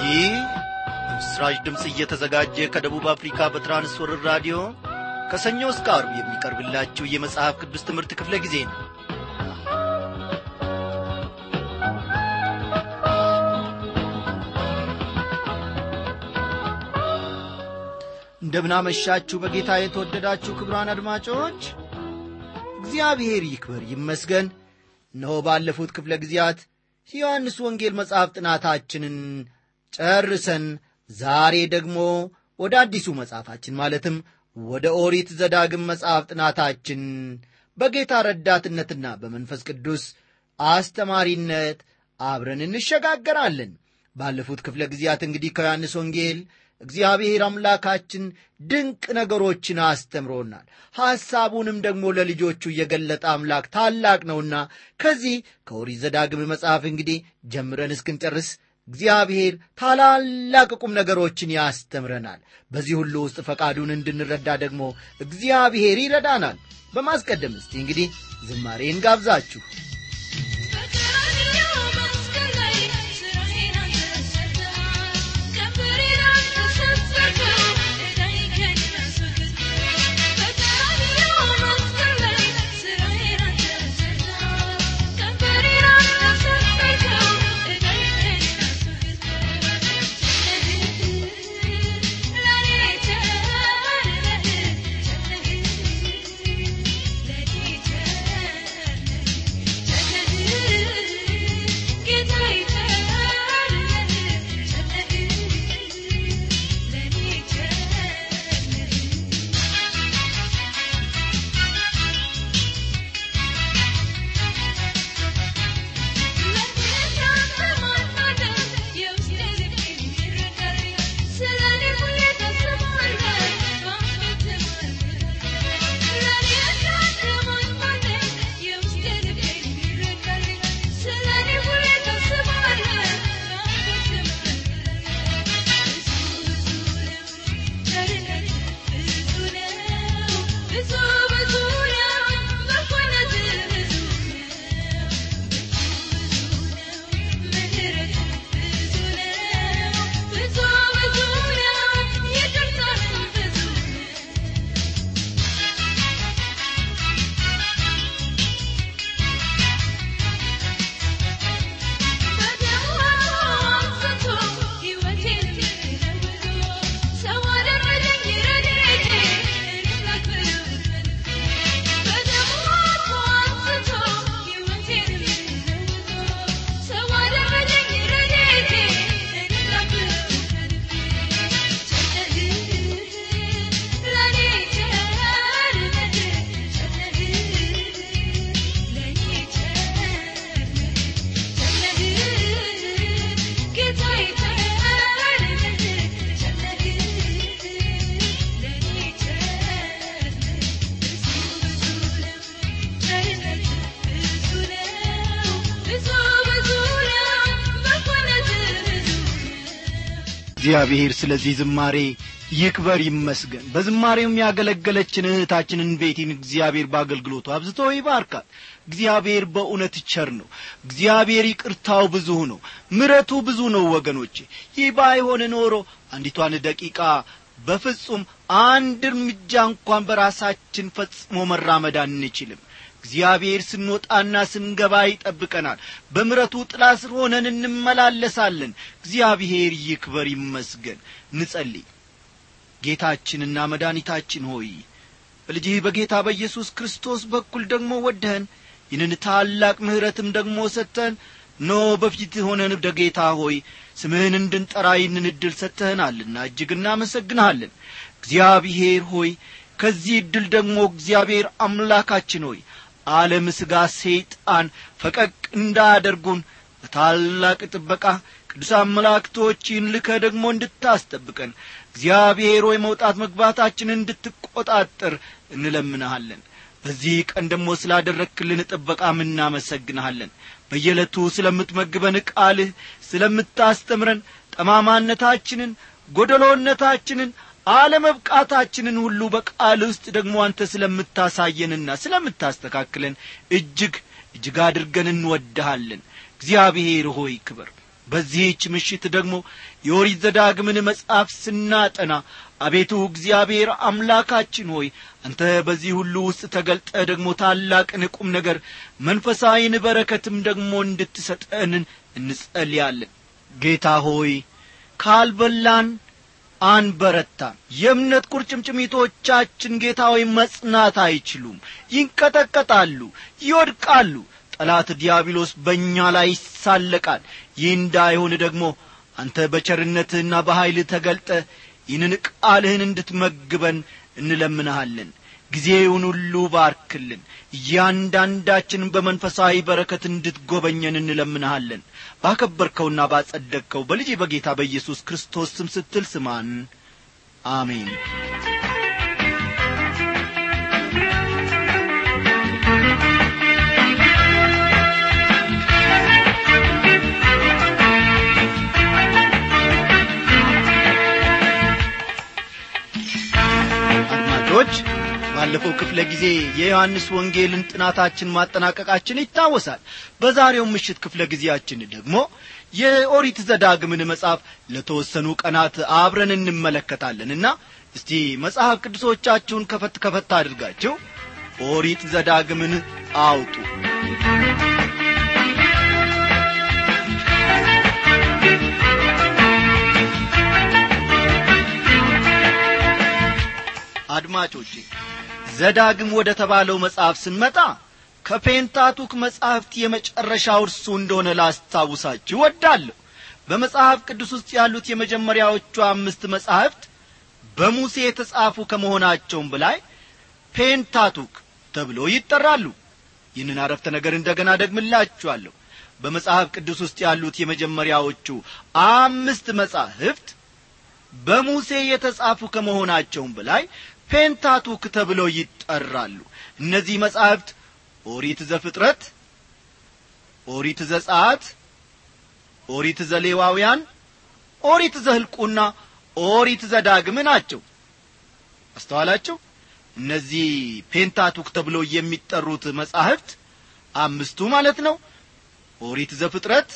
ይህ በምስራች ድምፅ እየተዘጋጀ ከደቡብ አፍሪካ በትራንስወርር ራዲዮ ከሰኞ እስከ አርብ የሚቀርብላችሁ የመጽሐፍ ቅዱስ ትምህርት ክፍለ ጊዜ ነው እንደምናመሻችሁ በጌታ የተወደዳችሁ ክብራን አድማጮች እግዚአብሔር ይክበር ይመስገን እነሆ ባለፉት ክፍለ ጊዜያት የዮሐንስ ወንጌል መጽሐፍ ጥናታችንን ጨርሰን ዛሬ ደግሞ ወደ አዲሱ መጽሐፋችን ማለትም ወደ ኦሪት ዘዳግም መጽሐፍ ጥናታችን በጌታ ረዳትነትና በመንፈስ ቅዱስ አስተማሪነት አብረን እንሸጋገራለን ባለፉት ክፍለ ጊዜያት እንግዲህ ከዮሐንስ ወንጌል እግዚአብሔር አምላካችን ድንቅ ነገሮችን አስተምሮናል ሐሳቡንም ደግሞ ለልጆቹ የገለጠ አምላክ ታላቅ ነውና ከዚህ ከኦሪት ዘዳግም መጽሐፍ እንግዲህ ጀምረን እስክንጨርስ እግዚአብሔር ታላላቅ ቁም ነገሮችን ያስተምረናል በዚህ ሁሉ ውስጥ ፈቃዱን እንድንረዳ ደግሞ እግዚአብሔር ይረዳናል በማስቀደም እስቲ እንግዲህ ዝማሬን ጋብዛችሁ እግዚአብሔር ስለዚህ ዝማሬ ይክበር ይመስገን በዝማሬውም ያገለገለችን እህታችንን ቤቲን እግዚአብሔር በአገልግሎቱ አብዝቶ ይባርካል እግዚአብሔር በእውነት ቸር ነው እግዚአብሔር ይቅርታው ብዙ ነው ምረቱ ብዙ ነው ወገኖቼ ይህ ባይሆን ኖሮ አንዲቷን ደቂቃ በፍጹም አንድ እርምጃ እንኳን በራሳችን ፈጽሞ መራመድ አንችልም እግዚአብሔር ስንወጣና ስንገባ ይጠብቀናል በምረቱ ጥላ ስር ሆነን እንመላለሳለን እግዚአብሔር ይክበር ይመስገን ንጸልይ ጌታችንና መድኃኒታችን ሆይ በልጅህ በጌታ በኢየሱስ ክርስቶስ በኩል ደግሞ ወደህን ይህንን ታላቅ ምሕረትም ደግሞ ሰጥተን ኖ በፊት ሆነን ወደ ጌታ ሆይ ስምህን እንድንጠራ ይህንን ዕድል ሰጥተህናልና እጅግ እናመሰግንሃለን እግዚአብሔር ሆይ ከዚህ ዕድል ደግሞ እግዚአብሔር አምላካችን ሆይ ዓለም ሥጋ ሰይጣን ፈቀቅ እንዳያደርጉን በታላቅ ጥበቃ ቅዱሳን መላእክቶችን ልከ ደግሞ እንድታስጠብቀን እግዚአብሔር ሆይ መውጣት መግባታችንን እንድትቈጣጠር እንለምንሃለን በዚህ ቀን ደግሞ ስላደረክልን ጥበቃም እናመሰግንሃለን በየዕለቱ ስለምትመግበን ቃልህ ስለምታስተምረን ጠማማነታችንን ጐደሎነታችንን አለመብቃታችንን ሁሉ በቃል ውስጥ ደግሞ አንተ ስለምታሳየንና ስለምታስተካክለን እጅግ እጅግ አድርገን እንወድሃለን እግዚአብሔር ሆይ ክበር በዚህች ምሽት ደግሞ የኦሪት ዘዳግምን መጽሐፍ ስናጠና አቤቱ እግዚአብሔር አምላካችን ሆይ አንተ በዚህ ሁሉ ውስጥ ተገልጠ ደግሞ ታላቅን ቁም ነገር መንፈሳዊን በረከትም ደግሞ እንድትሰጠንን እንጸልያለን ጌታ ሆይ ካልበላን አንበረታም የእምነት ቁርጭምጭሚቶቻችን ጌታ ሆይ መጽናት አይችሉም ይንቀጠቀጣሉ ይወድቃሉ ጠላት ዲያብሎስ በእኛ ላይ ይሳለቃል ይህ እንዳይሆን ደግሞ አንተ በቸርነትህና በኀይልህ ተገልጠ ይህንን ቃልህን እንድትመግበን እንለምንሃለን ጊዜውን ሁሉ ባርክልን እያንዳንዳችንን በመንፈሳዊ በረከት እንድትጐበኘን እንለምንሃለን ባከበርከውና ባጸደቅከው በልጅ በጌታ በኢየሱስ ክርስቶስ ስም ስትል ስማን አሜን አድማጮች ባለፈው ክፍለ ጊዜ የዮሐንስ ወንጌልን ጥናታችን ማጠናቀቃችን ይታወሳል በዛሬው ምሽት ክፍለ ጊዜያችን ደግሞ የኦሪት ዘዳግምን መጽሐፍ ለተወሰኑ ቀናት አብረን እንመለከታለንና እስቲ መጽሐፍ ቅዱሶቻችሁን ከፈት ከፈት አድርጋችሁ ኦሪት ዘዳግምን አውጡ አድማጮቼ ዘዳግም ወደ ተባለው መጽሐፍ ስንመጣ ከፔንታቱክ መጻሕፍት የመጨረሻው እርሱ እንደሆነ ላስታውሳችሁ ወዳለሁ በመጽሐፍ ቅዱስ ውስጥ ያሉት የመጀመሪያዎቹ አምስት መጻሕፍት በሙሴ የተጻፉ ከመሆናቸውም በላይ ፔንታቱክ ተብሎ ይጠራሉ ይህንን አረፍተ ነገር እንደገና ደግምላችኋለሁ በመጽሐፍ ቅዱስ ውስጥ ያሉት የመጀመሪያዎቹ አምስት መጻሕፍት በሙሴ የተጻፉ ከመሆናቸውም በላይ ፔንታቱክ ተብለው ይጠራሉ እነዚህ መጻሕፍት ኦሪት ዘፍጥረት ኦሪት ዘጸአት ኦሪት ዘሌዋውያን ኦሪት ዘህልቁና ኦሪት ዘዳግም ናቸው አስተዋላችሁ እነዚህ ፔንታቱክ ተብለው የሚጠሩት መጻሕፍት አምስቱ ማለት ነው ኦሪት ዘፍጥረት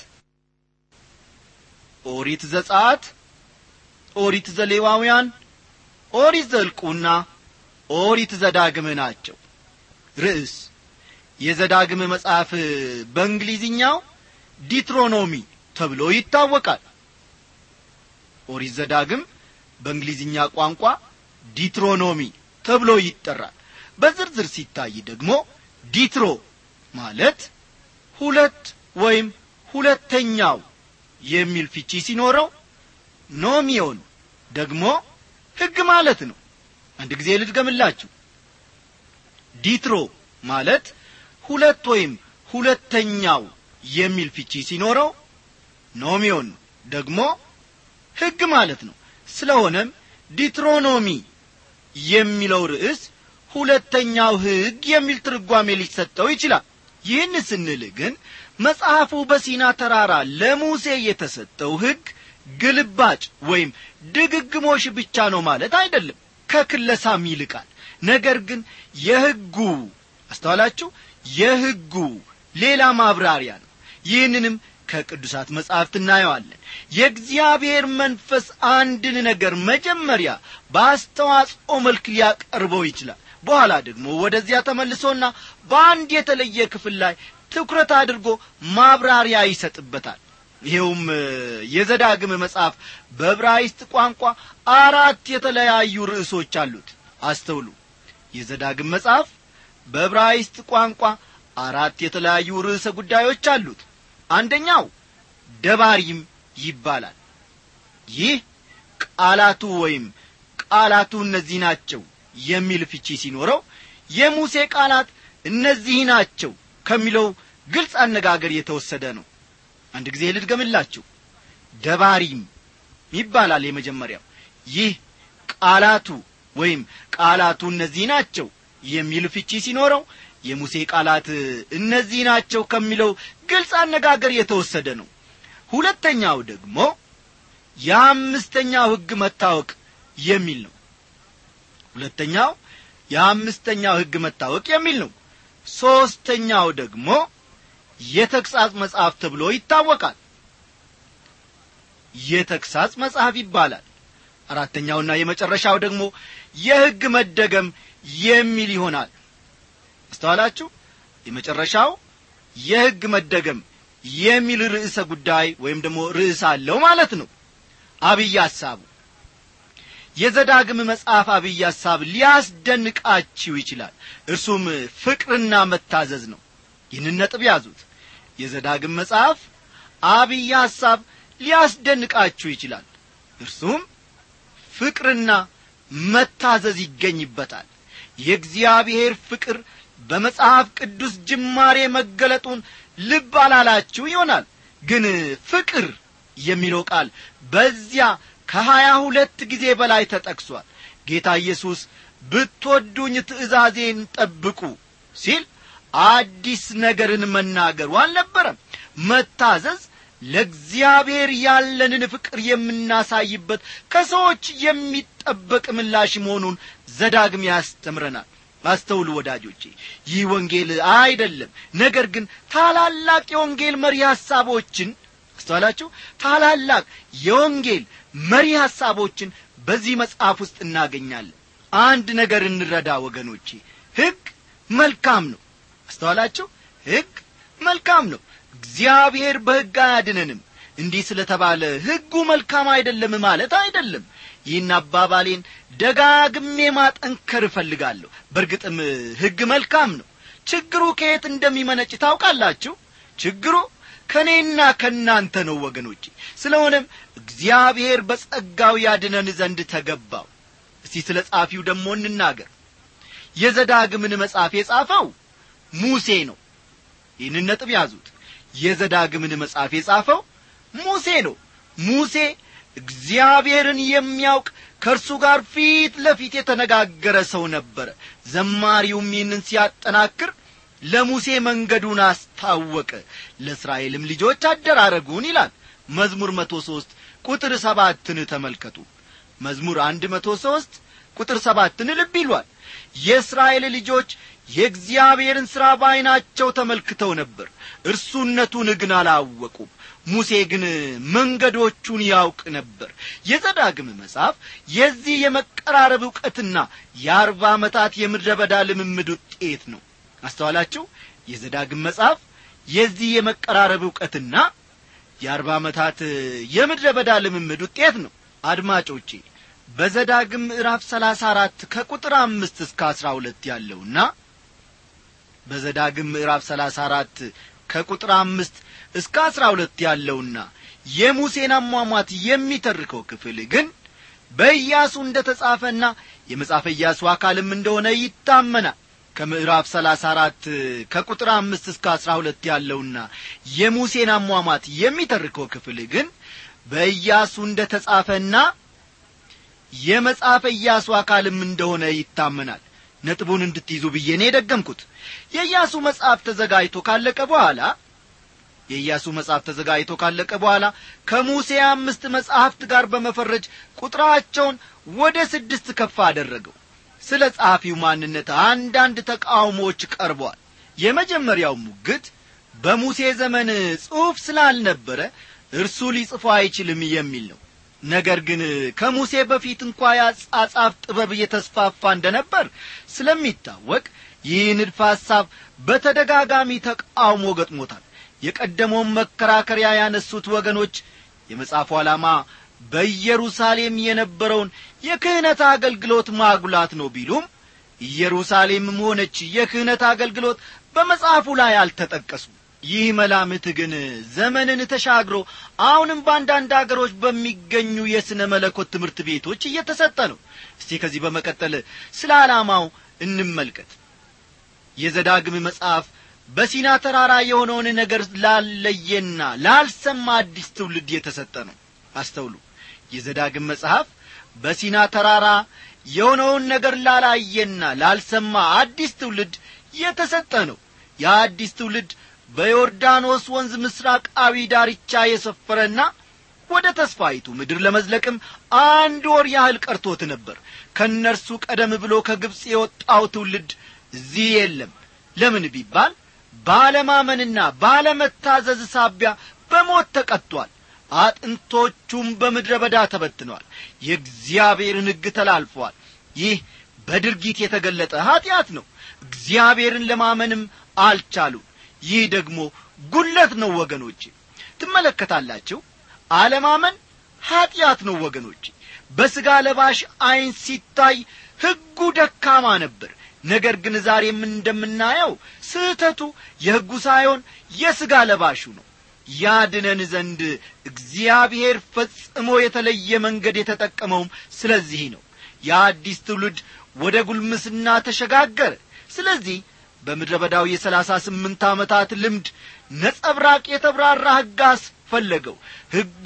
ኦሪት ዘጸአት ኦሪት ዘሌዋውያን ኦሪት ዘልቁና ኦሪት ዘዳግም ናቸው ርዕስ የዘዳግም መጽሐፍ በእንግሊዝኛው ዲትሮኖሚ ተብሎ ይታወቃል ኦሪት ዘዳግም በእንግሊዝኛ ቋንቋ ዲትሮኖሚ ተብሎ ይጠራል በዝርዝር ሲታይ ደግሞ ዲትሮ ማለት ሁለት ወይም ሁለተኛው የሚል ፍቺ ሲኖረው ኖሚዮን ደግሞ ሕግ ማለት ነው አንድ ጊዜ ልድገምላችሁ ዲትሮ ማለት ሁለት ወይም ሁለተኛው የሚል ፍቺ ሲኖረው ኖሚዮን ደግሞ ሕግ ማለት ነው ስለሆነም ዲትሮኖሚ የሚለው ርዕስ ሁለተኛው ሕግ የሚል ትርጓሜ ሊሰጠው ይችላል ይህን ስንል ግን መጽሐፉ በሲና ተራራ ለሙሴ የተሰጠው ሕግ ግልባጭ ወይም ድግግሞሽ ብቻ ነው ማለት አይደለም ከክለሳም ይልቃል ነገር ግን የሕጉ አስተዋላችሁ የሕጉ ሌላ ማብራሪያ ነው ይህንንም ከቅዱሳት መጻሕፍት እናየዋለን የእግዚአብሔር መንፈስ አንድን ነገር መጀመሪያ በአስተዋጽኦ መልክ ሊያቀርበው ይችላል በኋላ ደግሞ ወደዚያ ተመልሶና በአንድ የተለየ ክፍል ላይ ትኩረት አድርጎ ማብራሪያ ይሰጥበታል ይኸውም የዘዳግም መጽሐፍ በዕብራይስጥ ቋንቋ አራት የተለያዩ ርዕሶች አሉት አስተውሉ የዘዳግም መጽሐፍ በዕብራይስጥ ቋንቋ አራት የተለያዩ ርዕሰ ጉዳዮች አሉት አንደኛው ደባሪም ይባላል ይህ ቃላቱ ወይም ቃላቱ እነዚህ ናቸው የሚል ፍቺ ሲኖረው የሙሴ ቃላት እነዚህ ናቸው ከሚለው ግልጽ አነጋገር የተወሰደ ነው አንድ ጊዜ ልድገምላችሁ ደባሪም ይባላል የመጀመሪያው ይህ ቃላቱ ወይም ቃላቱ እነዚህ ናቸው የሚል ፍቺ ሲኖረው የሙሴ ቃላት እነዚህ ናቸው ከሚለው ግልጽ አነጋገር የተወሰደ ነው ሁለተኛው ደግሞ የአምስተኛው ሕግ መታወቅ የሚል ነው ሁለተኛው የአምስተኛው ሕግ መታወቅ የሚል ነው ሦስተኛው ደግሞ የተግሣጽ መጽሐፍ ተብሎ ይታወቃል የተግሳጽ መጽሐፍ ይባላል አራተኛውና የመጨረሻው ደግሞ የሕግ መደገም የሚል ይሆናል አስተዋላችሁ የመጨረሻው የሕግ መደገም የሚል ርዕሰ ጉዳይ ወይም ደግሞ ርዕስ አለው ማለት ነው አብይ ሐሳቡ የዘዳግም መጽሐፍ አብይ ሐሳብ ሊያስደንቃችሁ ይችላል እርሱም ፍቅርና መታዘዝ ነው ይህንን ነጥብ ያዙት የዘዳግም መጽሐፍ አብይ ሐሳብ ሊያስደንቃችሁ ይችላል እርሱም ፍቅርና መታዘዝ ይገኝበታል የእግዚአብሔር ፍቅር በመጽሐፍ ቅዱስ ጅማሬ መገለጡን ልብ አላላችሁ ይሆናል ግን ፍቅር የሚለው ቃል በዚያ ከሀያ ሁለት ጊዜ በላይ ተጠቅሷል ጌታ ኢየሱስ ብትወዱኝ ትእዛዜን ጠብቁ ሲል አዲስ ነገርን መናገሩ አልነበረም መታዘዝ ለእግዚአብሔር ያለንን ፍቅር የምናሳይበት ከሰዎች የሚጠበቅ ምላሽ መሆኑን ዘዳግም ያስተምረናል አስተውሉ ወዳጆቼ ይህ ወንጌል አይደለም ነገር ግን ታላላቅ የወንጌል መሪ ሐሳቦችን አስተዋላችሁ ታላላቅ የወንጌል መሪ ሐሳቦችን በዚህ መጽሐፍ ውስጥ እናገኛለን አንድ ነገር እንረዳ ወገኖቼ ሕግ መልካም ነው አስተዋላችሁ ሕግ መልካም ነው እግዚአብሔር በሕግ አያድነንም እንዲህ ስለ ተባለ ሕጉ መልካም አይደለም ማለት አይደለም ይህን አባባሌን ደጋግሜ ማጠንከር እፈልጋለሁ በእርግጥም ሕግ መልካም ነው ችግሩ ከየት እንደሚመነጭ ታውቃላችሁ ችግሩ ከእኔና ከእናንተ ነው ወገኖቼ ስለሆነም እግዚአብሔር በጸጋው ያድነን ዘንድ ተገባው እስቲ ስለ ጻፊው ደግሞ እንናገር የዘዳግምን መጽሐፍ የጻፈው ሙሴ ነው ይህንን ነጥብ ያዙት የዘዳግምን መጽሐፍ የጻፈው ሙሴ ነው ሙሴ እግዚአብሔርን የሚያውቅ ከእርሱ ጋር ፊት ለፊት የተነጋገረ ሰው ነበረ ዘማሪውም ይህንን ሲያጠናክር ለሙሴ መንገዱን አስታወቀ ለእስራኤልም ልጆች አደራረጉን ይላል መዝሙር መቶ ሦስት ቁጥር ሰባትን ተመልከቱ መዝሙር አንድ መቶ ሦስት ቁጥር ሰባትን ልብ ይሏል የእስራኤል ልጆች የእግዚአብሔርን ሥራ በዐይናቸው ተመልክተው ነበር እርሱነቱን ግን አላወቁም ሙሴ ግን መንገዶቹን ያውቅ ነበር የዘዳግም መጽሐፍ የዚህ የመቀራረብ ዕውቀትና የአርባ ዓመታት የምድረ በዳ ልምምድ ውጤት ነው አስተዋላችሁ የዘዳግም መጽሐፍ የዚህ የመቀራረብ ዕውቀትና የአርባ ዓመታት የምድረ በዳ ልምምድ ውጤት ነው አድማጮቼ በዘዳግም ምዕራፍ ሰላሳ አራት ከቁጥር አምስት እስከ አስራ ሁለት ያለውና በዘዳግም ምዕራፍ ሰላሳ አራት ከቁጥር አምስት እስከ አስራ ሁለት ያለውና የሙሴን አሟሟት የሚተርከው ክፍል ግን በኢያሱ እንደ ተጻፈና የመጽሐፈ ኢያሱ አካልም እንደሆነ ይታመናል ከምዕራፍ ሰላሳ አራት ከቁጥር አምስት እስከ አስራ ሁለት ያለውና የሙሴን አሟሟት የሚተርከው ክፍል ግን በኢያሱ እንደ ተጻፈና የመጽሐፈ ኢያሱ አካልም እንደሆነ ይታመናል ነጥቡን እንድትይዙ ብዬ ነው የደገምኩት የኢያሱ መጽሐፍ ተዘጋጅቶ ካለቀ በኋላ የኢያሱ መጽሐፍ ተዘጋጅቶ ካለቀ በኋላ ከሙሴ አምስት መጻሕፍት ጋር በመፈረጅ ቁጥራቸውን ወደ ስድስት ከፍ አደረገው ስለ ጸሐፊው ማንነት አንዳንድ ተቃውሞዎች ቀርበዋል የመጀመሪያው ሙግት በሙሴ ዘመን ጽሑፍ ስላልነበረ እርሱ ሊጽፎ አይችልም የሚል ነው ነገር ግን ከሙሴ በፊት እንኳ የአጻጻፍ ጥበብ እየተስፋፋ እንደነበር ስለሚታወቅ ይህ ንድፈ ሐሳብ በተደጋጋሚ ተቃውሞ ገጥሞታል የቀደመውን መከራከሪያ ያነሱት ወገኖች የመጽሐፉ ዓላማ በኢየሩሳሌም የነበረውን የክህነት አገልግሎት ማጉላት ነው ቢሉም ኢየሩሳሌምም ሆነች የክህነት አገልግሎት በመጽሐፉ ላይ አልተጠቀሱም ይህ መላምት ግን ዘመንን ተሻግሮ አሁንም በአንዳንድ አገሮች በሚገኙ የሥነ መለኮት ትምህርት ቤቶች እየተሰጠ ነው እስቲ ከዚህ በመቀጠል ስለ ዓላማው እንመልከት የዘዳግም መጽሐፍ በሲና ተራራ የሆነውን ነገር ላለየና ላልሰማ አዲስ ትውልድ የተሰጠ ነው አስተውሉ የዘዳግም መጽሐፍ በሲና ተራራ የሆነውን ነገር ላላየና ላልሰማ አዲስ ትውልድ የተሰጠ ነው የአዲስ ትውልድ በዮርዳኖስ ወንዝ ምስራቃዊ ዳርቻ የሰፈረና ወደ ተስፋይቱ ምድር ለመዝለቅም አንድ ወር ያህል ቀርቶት ነበር ከእነርሱ ቀደም ብሎ ከግብፅ የወጣው ትውልድ እዚህ የለም ለምን ቢባል ባለማመንና ባለመታዘዝ ሳቢያ በሞት ተቀጥቷል አጥንቶቹም በምድረ በዳ ተበትነዋል የእግዚአብሔርን ሕግ ተላልፈዋል ይህ በድርጊት የተገለጠ ኀጢአት ነው እግዚአብሔርን ለማመንም አልቻሉም ይህ ደግሞ ጉለት ነው ወገኖች ትመለከታላችሁ አለማመን ኀጢአት ነው ወገኖች በሥጋ ለባሽ ዐይን ሲታይ ሕጉ ደካማ ነበር ነገር ግን ዛሬም እንደምናየው ስህተቱ የሕጉ ሳይሆን የሥጋ ለባሹ ነው ያድነን ዘንድ እግዚአብሔር ፈጽሞ የተለየ መንገድ የተጠቀመውም ስለዚህ ነው የአዲስ ትውልድ ወደ ጉልምስና ተሸጋገረ ስለዚህ በምድረ በዳው የሰላሳ ስምንት ዓመታት ልምድ ነጸብራቅ የተብራራ ሕግ አስፈለገው ሕጉ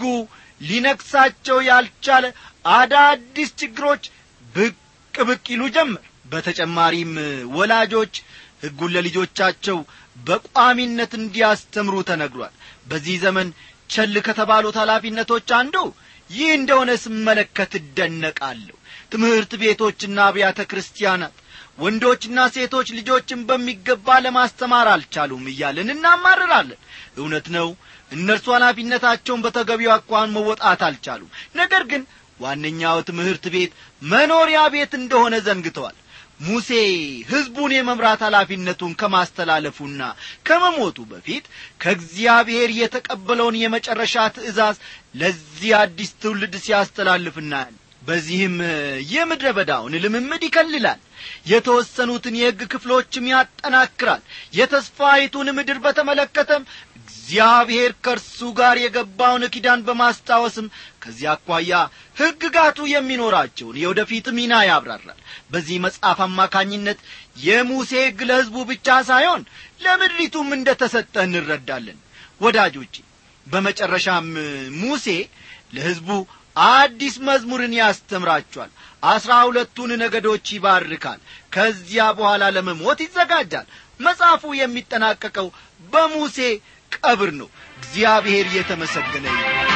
ሊነክሳቸው ያልቻለ አዳዲስ ችግሮች ብቅ ብቅ ይሉ ጀመር በተጨማሪም ወላጆች ሕጉን ለልጆቻቸው በቋሚነት እንዲያስተምሩ ተነግሯል በዚህ ዘመን ቸል ከተባሉት ኃላፊነቶች አንዱ ይህ እንደሆነ ስመለከት እደነቃለሁ ትምህርት ቤቶችና አብያተ ክርስቲያናት ወንዶችና ሴቶች ልጆችን በሚገባ ለማስተማር አልቻሉም እያለን እናማርራለን እውነት ነው እነርሱ ኃላፊነታቸውን በተገቢው አኳን መወጣት አልቻሉም ነገር ግን ዋነኛው ትምህርት ቤት መኖሪያ ቤት እንደሆነ ዘንግተዋል ሙሴ ሕዝቡን የመምራት ኃላፊነቱን ከማስተላለፉና ከመሞቱ በፊት ከእግዚአብሔር የተቀበለውን የመጨረሻ ትእዛዝ ለዚህ አዲስ ትውልድ ሲያስተላልፍ እናያለን በዚህም የምድረ በዳውን ልምምድ ይከልላል የተወሰኑትን የሕግ ክፍሎችም ያጠናክራል የተስፋይቱን ምድር በተመለከተም እግዚአብሔር ከእርሱ ጋር የገባውን ኪዳን በማስታወስም ከዚህ አኳያ ሕግጋቱ የሚኖራቸውን የወደፊት ሚና ያብራራል በዚህ መጽሐፍ አማካኝነት የሙሴ ሕግ ለሕዝቡ ብቻ ሳይሆን ለምድሪቱም እንደ ተሰጠ እንረዳለን ወዳጆቼ በመጨረሻም ሙሴ ለሕዝቡ አዲስ መዝሙርን ያስተምራቸዋል አስራ ሁለቱን ነገዶች ይባርካል ከዚያ በኋላ ለመሞት ይዘጋጃል መጽሐፉ የሚጠናቀቀው በሙሴ ቀብር ነው እግዚአብሔር የተመሰገነ ይሁን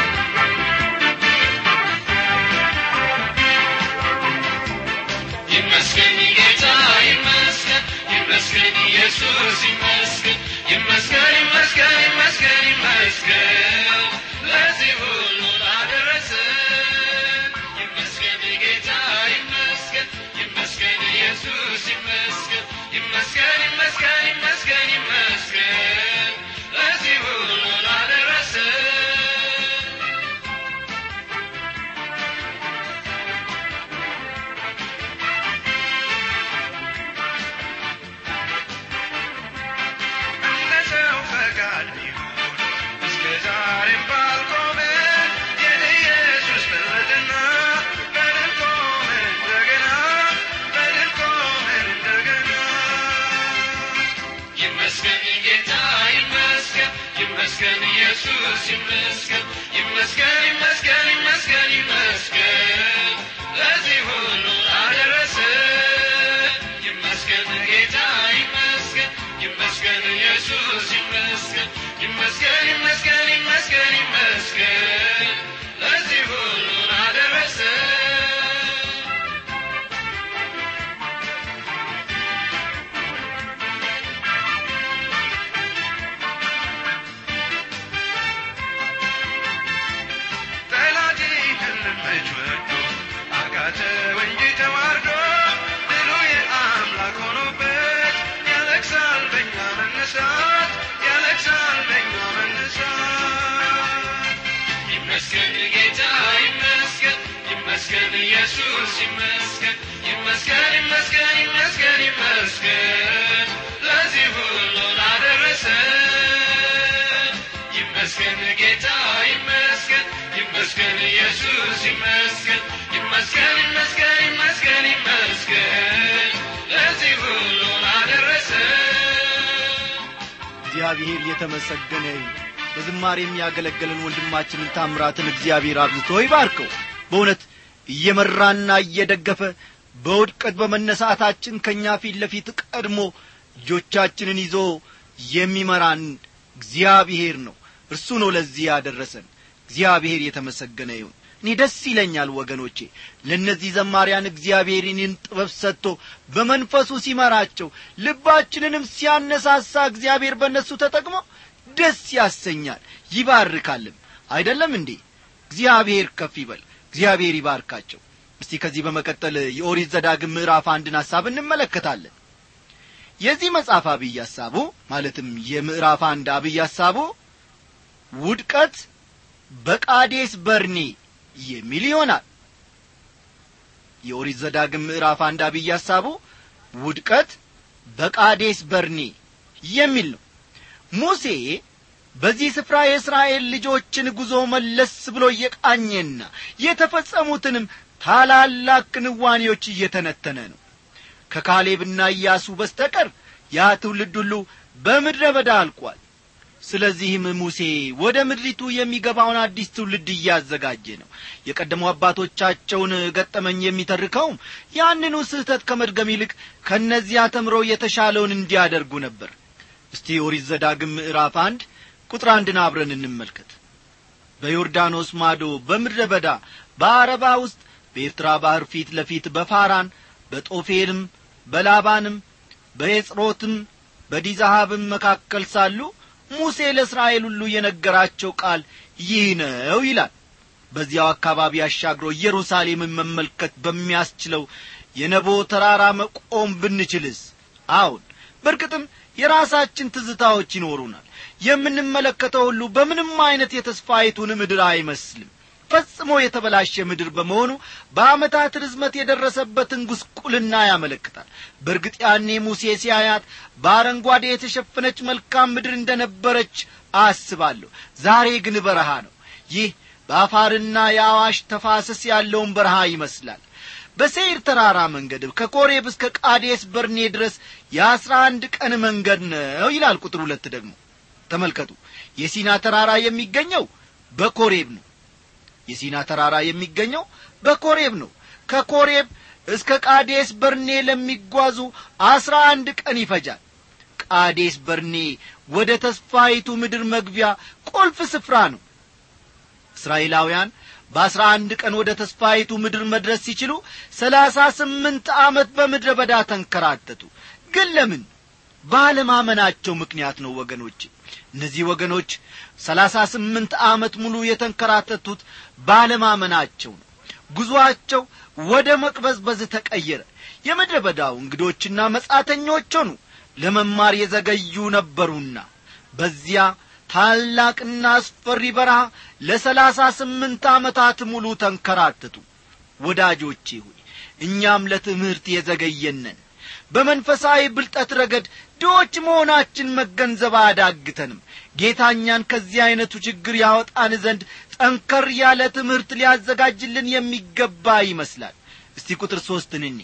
ይመስገን ጌታ ይመስገን ይመስገን ኢየሱስ ይመስገን ይመስገን ይመስገን ይመስገን ይመስገን ለዚህ ሁሉ ላደረሰን ይመስገን ጌታ ይመስገን ይመስገን ኢየሱስ ይመስገን ይመስገን ይመስገን ይመስገን ይመስገን ለዚህ ሁሉ ላደረሰን እንደ ሰው ፈቃድ ቢሆን እስከ ዛሬም ባልቆመ የኢየሱስ በለጠና በድል ቆመ እንደገና በድል ቆመ እንደገና ይመስገን ጌታ ይመስገን ይመስገን ኢየሱስ ይመስገን ይመስገን ይመስገን ይመስገን ይመስገን ለዚህ ሁሉ አደረሰን ይመስገን ጌታ ይመስገን ይመስገን ኢየሱስ ይመስገን ይመስገን ይመስገን ይመስገን ይመስገን ለዚህ ሁሉ አደረሰን ጠላቴ ህልመች ወዶ አቃተው እንጂ ተዋርዶ ድሉ የአምላክ ሆኖበት ያለቅሳል በኛ መነሳት ያለቅሳል በኛ መነሳት ይመስገን ጌታ ይመስገን ይመስገን ኢየሱስ ይመስገን ይመስገን ይመስገን ይመስገን ይመስገን ለዚህ ሁሉ ላደረሰን ይመስገን ጌታ ይመስገን ይመስገን ኢየሱስ ይመስገን ይመስገን ይመስገን ይመስገን ይመስገን ለዚህ ሁሉ ላደረሰን እግዚአብሔር የተመሰገነ ይሁን በዝማሬ የሚያገለግለን ወንድማችንን ታምራትን እግዚአብሔር አብዝቶ ይባርከው በእውነት እየመራና እየደገፈ በውድቀት በመነሳታችን ከእኛ ፊት ለፊት ቀድሞ ልጆቻችንን ይዞ የሚመራን እግዚአብሔር ነው እርሱ ነው ለዚህ ያደረሰን እግዚአብሔር የተመሰገነ ይሁን እኔ ደስ ይለኛል ወገኖቼ ለእነዚህ ዘማሪያን እግዚአብሔር ይህን ጥበብ ሰጥቶ በመንፈሱ ሲመራቸው ልባችንንም ሲያነሳሳ እግዚአብሔር በእነሱ ተጠቅሞ ደስ ያሰኛል ይባርካልም አይደለም እንዴ እግዚአብሔር ከፍ ይበል እግዚአብሔር ይባርካቸው እስቲ ከዚህ በመቀጠል የኦሪት ዘዳግም ምዕራፍ አንድን ሐሳብ እንመለከታለን የዚህ መጽሐፍ አብይ ሐሳቡ ማለትም የምዕራፍ አንድ አብይ ሐሳቡ ውድቀት በቃዴስ በርኔ የሚል ይሆናል የኦሪት ዘዳግም ምዕራፍ አንድ አብይ ሐሳቡ ውድቀት በቃዴስ በርኔ የሚል ነው ሙሴ በዚህ ስፍራ የእስራኤል ልጆችን ጉዞ መለስ ብሎ እየቃኘና የተፈጸሙትንም ታላላቅ ክንዋኔዎች እየተነተነ ነው ከካሌብና ኢያሱ በስተቀር ያ ትውልድ ሁሉ በምድረ በዳ አልቋል ስለዚህም ሙሴ ወደ ምድሪቱ የሚገባውን አዲስ ትውልድ እያዘጋጀ ነው የቀደሙ አባቶቻቸውን ገጠመኝ የሚተርከውም ያንኑ ስህተት ከመድገም ይልቅ ከእነዚያ ተምረው የተሻለውን እንዲያደርጉ ነበር እስቲ ኦሪት ዘዳግም ምዕራፍ አንድ ቁጥር አንድን አብረን እንመልከት በዮርዳኖስ ማዶ በምድረ በዳ በአረባ ውስጥ በኤርትራ ባሕር ፊት ለፊት በፋራን በጦፌልም በላባንም በኤጽሮትም በዲዛሃብም መካከል ሳሉ ሙሴ ለእስራኤል ሁሉ የነገራቸው ቃል ይህ ነው ይላል በዚያው አካባቢ አሻግሮ ኢየሩሳሌምን መመልከት በሚያስችለው የነቦ ተራራ መቆም ብንችልስ አሁን በርግጥም የራሳችን ትዝታዎች ይኖሩናል የምንመለከተው ሁሉ በምንም አይነት የተስፋይቱን ምድር አይመስልም ፈጽሞ የተበላሸ ምድር በመሆኑ በዓመታት ርዝመት የደረሰበትን ጉስቁልና ያመለክታል በእርግጥ ያኔ ሙሴ ሲያያት በአረንጓዴ የተሸፈነች መልካም ምድር እንደ ነበረች አስባለሁ ዛሬ ግን በረሃ ነው ይህ በአፋርና የአዋሽ ተፋሰስ ያለውን በረሃ ይመስላል በሴይር ተራራ መንገድ ከኮሬብ እስከ ቃዴስ በርኔ ድረስ የአስራ አንድ ቀን መንገድ ነው ይላል ቁጥር ሁለት ደግሞ ተመልከቱ የሲና ተራራ የሚገኘው በኮሬብ ነው የሲና ተራራ የሚገኘው በኮሬብ ነው ከኮሬብ እስከ ቃዴስ በርኔ ለሚጓዙ አስራ አንድ ቀን ይፈጃል ቃዴስ በርኔ ወደ ተስፋይቱ ምድር መግቢያ ቁልፍ ስፍራ ነው እስራኤላውያን በአስራ አንድ ቀን ወደ ተስፋይቱ ምድር መድረስ ሲችሉ ሰላሳ ስምንት ዓመት በምድረ በዳ ተንከራተቱ ግን ለምን ባለማመናቸው ምክንያት ነው ወገኖች እነዚህ ወገኖች ሰላሳ ስምንት ዓመት ሙሉ የተንከራተቱት ባለማመናቸው ነው ጉዞአቸው ወደ መቅበዝበዝ ተቀየረ የምድረ በዳው እንግዶችና መጻተኞች ሆኑ ለመማር የዘገዩ ነበሩና በዚያ ታላቅና አስፈሪ በረሃ ለሰላሳ ስምንት ዓመታት ሙሉ ተንከራተቱ ወዳጆቼ ሆይ እኛም ለትምህርት የዘገየነን በመንፈሳዊ ብልጠት ረገድ ድዎች መሆናችን መገንዘብ አያዳግተንም ጌታኛን ከዚህ ዐይነቱ ችግር ያወጣን ዘንድ ጠንከር ያለ ትምህርት ሊያዘጋጅልን የሚገባ ይመስላል እስቲ ቁጥር ሦስትን እኒ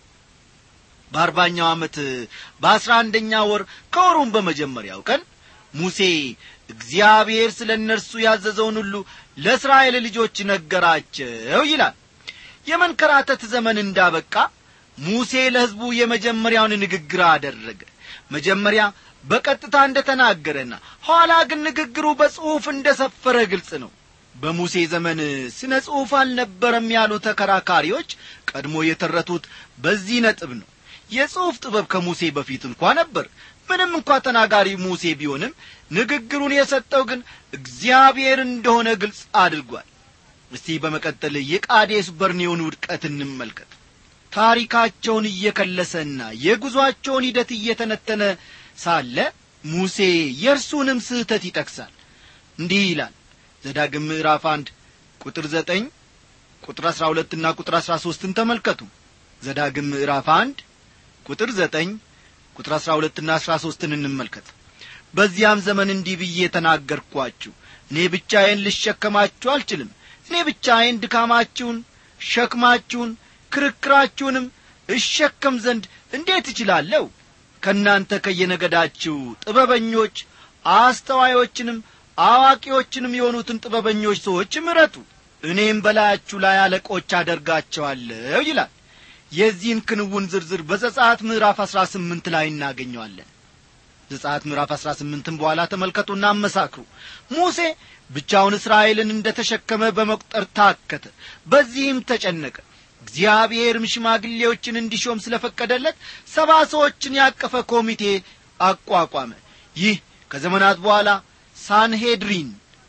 በአርባኛው ዓመት በአስራ አንደኛ ወር ከወሩም በመጀመሪያው ቀን ሙሴ እግዚአብሔር ስለ እነርሱ ያዘዘውን ሁሉ ለእስራኤል ልጆች ነገራቸው ይላል የመንከራተት ዘመን እንዳበቃ ሙሴ ለሕዝቡ የመጀመሪያውን ንግግር አደረገ መጀመሪያ በቀጥታ እንደ ተናገረና ኋላ ግን ንግግሩ በጽሑፍ እንደ ሰፈረ ግልጽ ነው በሙሴ ዘመን ስነ ጽሑፍ አልነበረም ያሉ ተከራካሪዎች ቀድሞ የተረቱት በዚህ ነጥብ ነው የጽሑፍ ጥበብ ከሙሴ በፊት እንኳ ነበር ምንም እንኳ ተናጋሪ ሙሴ ቢሆንም ንግግሩን የሰጠው ግን እግዚአብሔር እንደሆነ ግልጽ አድርጓል እስቲ በመቀጠል የቃዴስ በርኔውን ውድቀት እንመልከት ታሪካቸውን እየከለሰና የጉዞአቸውን ሂደት እየተነተነ ሳለ ሙሴ የእርሱንም ስህተት ይጠቅሳል እንዲህ ይላል ዘዳግም ምዕራፍ አንድ ቁጥር ዘጠኝ ቁጥር አሥራ ሁለትና ቁጥር አሥራ ሦስትን ተመልከቱ ዘዳግም ምዕራፍ አንድ ቁጥር ዘጠኝ ቁጥር አሥራ ሁለትና አሥራ ሦስትን እንመልከት በዚያም ዘመን እንዲህ ብዬ ተናገርኳችሁ እኔ ብቻዬን ልሸከማችሁ አልችልም እኔ ብቻዬን ድካማችሁን ሸክማችሁን ክርክራችሁንም እሸከም ዘንድ እንዴት እችላለሁ ከእናንተ ከየነገዳችሁ ጥበበኞች አስተዋዮችንም አዋቂዎችንም የሆኑትን ጥበበኞች ሰዎች ምረጡ እኔም በላያችሁ ላይ አለቆች አደርጋቸዋለሁ ይላል የዚህን ክንውን ዝርዝር በዘጻት ምዕራፍ አሥራ ስምንት ላይ እናገኘዋለን ዘጻት ምዕራፍ አሥራ ስምንትም በኋላ ተመልከቱና አመሳክሩ ሙሴ ብቻውን እስራኤልን እንደ ተሸከመ በመቁጠር ታከተ በዚህም ተጨነቀ እግዚአብሔርም ሽማግሌዎችን እንዲሾም ስለ ፈቀደለት ሰባ ሰዎችን ያቀፈ ኮሚቴ አቋቋመ ይህ ከዘመናት በኋላ ሳንሄድሪን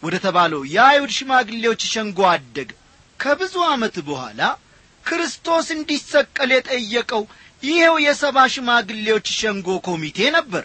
ወደ ተባለው የአይሁድ ሽማግሌዎች ሸንጎ አደገ ከብዙ ዓመት በኋላ ክርስቶስ እንዲሰቀል የጠየቀው ይኸው የሰባ ሽማግሌዎች ሸንጎ ኮሚቴ ነበር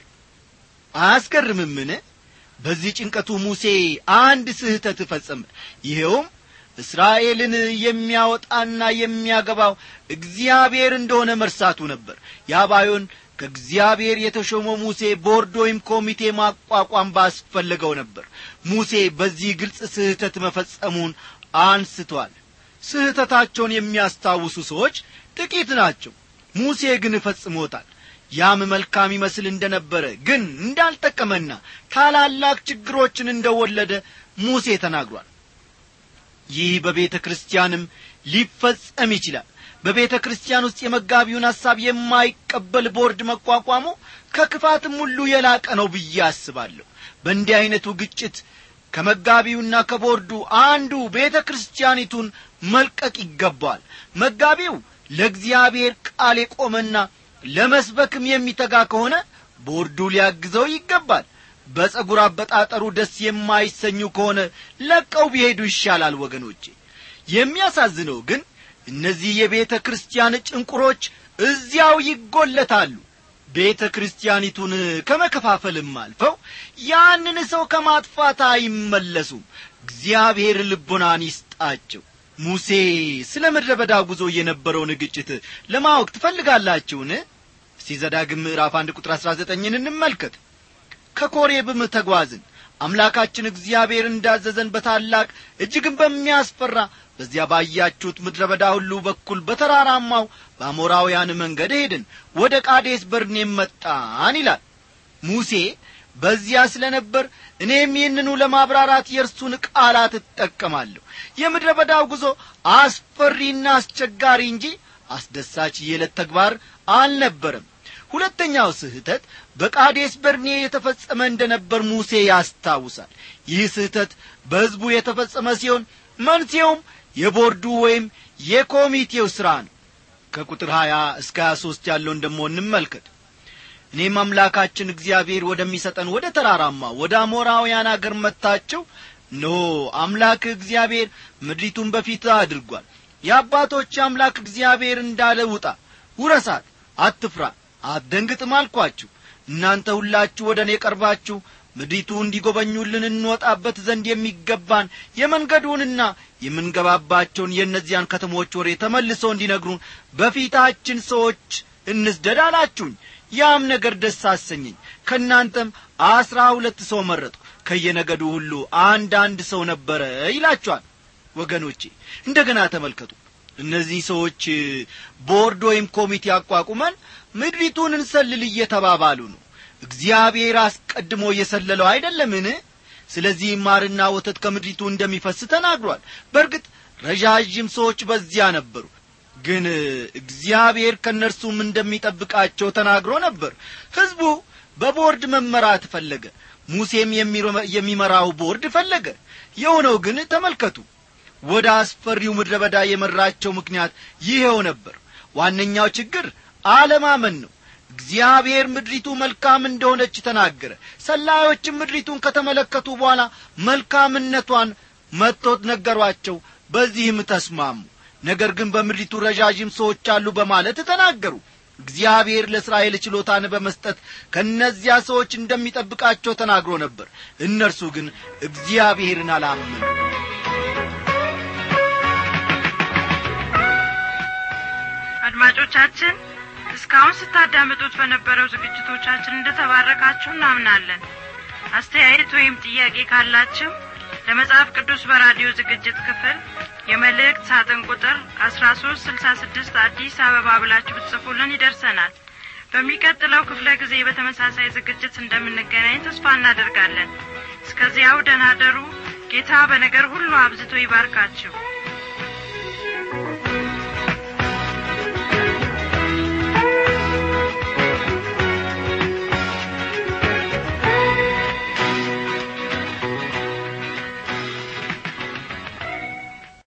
አያስገርምምን በዚህ ጭንቀቱ ሙሴ አንድ ስህተት ፈጸመ ይኸውም እስራኤልን የሚያወጣና የሚያገባው እግዚአብሔር እንደሆነ መርሳቱ ነበር ያባዮን ከእግዚአብሔር የተሾመው ሙሴ ቦርድ ወይም ኮሚቴ ማቋቋም ባስፈለገው ነበር ሙሴ በዚህ ግልጽ ስህተት መፈጸሙን አንስቷል ስህተታቸውን የሚያስታውሱ ሰዎች ጥቂት ናቸው ሙሴ ግን ፈጽሞታል ያም መልካም ይመስል እንደነበረ ግን እንዳልጠቀመና ታላላቅ ችግሮችን እንደወለደ ሙሴ ተናግሯል ይህ በቤተ ክርስቲያንም ሊፈጸም ይችላል በቤተ ክርስቲያን ውስጥ የመጋቢውን ሐሳብ የማይቀበል ቦርድ መቋቋሙ ከክፋትም ሁሉ የላቀ ነው ብዬ አስባለሁ በእንዲህ ዐይነቱ ግጭት ከመጋቢውና ከቦርዱ አንዱ ቤተ ክርስቲያኒቱን መልቀቅ ይገባል መጋቢው ለእግዚአብሔር ቃል የቆመና ለመስበክም የሚተጋ ከሆነ ቦርዱ ሊያግዘው ይገባል በጸጉር አበጣጠሩ ደስ የማይሰኙ ከሆነ ለቀው ቢሄዱ ይሻላል ወገኖቼ የሚያሳዝነው ግን እነዚህ የቤተ ክርስቲያን ጭንቁሮች እዚያው ይጐለታሉ ቤተ ክርስቲያኒቱን ከመከፋፈልም አልፈው ያንን ሰው ከማጥፋት አይመለሱም እግዚአብሔር ልቡናን ይስጣቸው ሙሴ ስለ ምድረ በዳ ጉዞ የነበረውን ግጭት ለማወቅ ትፈልጋላችሁን እስቲ ዘዳግም ምዕራፍ አንድ ቁጥር አሥራ ዘጠኝን እንመልከት ከኮሬብም ተጓዝን አምላካችን እግዚአብሔር እንዳዘዘን በታላቅ እጅግም በሚያስፈራ በዚያ ባያችሁት ምድረ በዳ ሁሉ በኩል በተራራማው በአሞራውያን መንገድ ሄድን ወደ ቃዴስ በርኔም መጣን ይላል ሙሴ በዚያ ስለ ነበር እኔም ይህንኑ ለማብራራት የእርሱን ቃላት እጠቀማለሁ የምድረ በዳው ጉዞ አስፈሪና አስቸጋሪ እንጂ አስደሳች የዕለት ተግባር አልነበረም ሁለተኛው ስህተት በቃዴስ በርኔ የተፈጸመ እንደ ነበር ሙሴ ያስታውሳል ይህ ስህተት በሕዝቡ የተፈጸመ ሲሆን መንስኤውም የቦርዱ ወይም የኮሚቴው ሥራ ነው ከቁጥር ሀያ እስከ ሀያ ሦስት ያለውን ደሞ እንመልከት እኔም አምላካችን እግዚአብሔር ወደሚሰጠን ወደ ተራራማ ወደ አሞራውያን አገር መጥታችሁ እነሆ አምላክ እግዚአብሔር ምድሪቱን በፊት አድርጓል የአባቶች አምላክ እግዚአብሔር እንዳለ ውጣ ውረሳት አትፍራ አትደንግጥም አልኳችሁ እናንተ ሁላችሁ ወደ እኔ ቀርባችሁ ምድሪቱ እንዲጐበኙልን እንወጣበት ዘንድ የሚገባን የመንገዱንና የምንገባባቸውን የእነዚያን ከተሞች ወሬ ተመልሰው እንዲነግሩን በፊታችን ሰዎች እንስደድ አላችሁኝ ያም ነገር ደስ አሰኘኝ ከእናንተም አስራ ሁለት ሰው መረጥኩ ከየነገዱ ሁሉ አንድ አንድ ሰው ነበረ ይላችኋል ወገኖቼ እንደ ገና ተመልከቱ እነዚህ ሰዎች ቦርድ ወይም ኮሚቴ አቋቁመን ምድሪቱን እንሰልል እየተባባሉ ነው እግዚአብሔር አስቀድሞ እየሰለለው አይደለምን ስለዚህ ማርና ወተት ከምድሪቱ እንደሚፈስ ተናግሯል በእርግጥ ረዣዥም ሰዎች በዚያ ነበሩ ግን እግዚአብሔር ከእነርሱም እንደሚጠብቃቸው ተናግሮ ነበር ሕዝቡ በቦርድ መመራት ፈለገ ሙሴም የሚመራው ቦርድ ፈለገ የሆነው ግን ተመልከቱ ወደ አስፈሪው ምድረ በዳ የመራቸው ምክንያት ይኸው ነበር ዋነኛው ችግር አለማመን ነው እግዚአብሔር ምድሪቱ መልካም እንደሆነች ተናገረ ሰላዮችም ምድሪቱን ከተመለከቱ በኋላ መልካምነቷን መጥቶት ነገሯቸው በዚህም ተስማሙ ነገር ግን በምድሪቱ ረዣዥም ሰዎች አሉ በማለት ተናገሩ እግዚአብሔር ለእስራኤል ችሎታን በመስጠት ከእነዚያ ሰዎች እንደሚጠብቃቸው ተናግሮ ነበር እነርሱ ግን እግዚአብሔርን አላመኑ አድማጮቻችን እስካሁን ስታዳምጡት በነበረው ዝግጅቶቻችን እንደተባረካችሁ እናምናለን አስተያየት ወይም ጥያቄ ካላችሁ ለመጽሐፍ ቅዱስ በራዲዮ ዝግጅት ክፍል የመልእክት ሳጥን ቁጥር አስራ ሶስት ስልሳ ስድስት አዲስ አበባ ብላችሁ ብትጽፉልን ይደርሰናል በሚቀጥለው ክፍለ ጊዜ በተመሳሳይ ዝግጅት እንደምንገናኝ ተስፋ እናደርጋለን እስከዚያው ደናደሩ ጌታ በነገር ሁሉ አብዝቶ ይባርካችሁ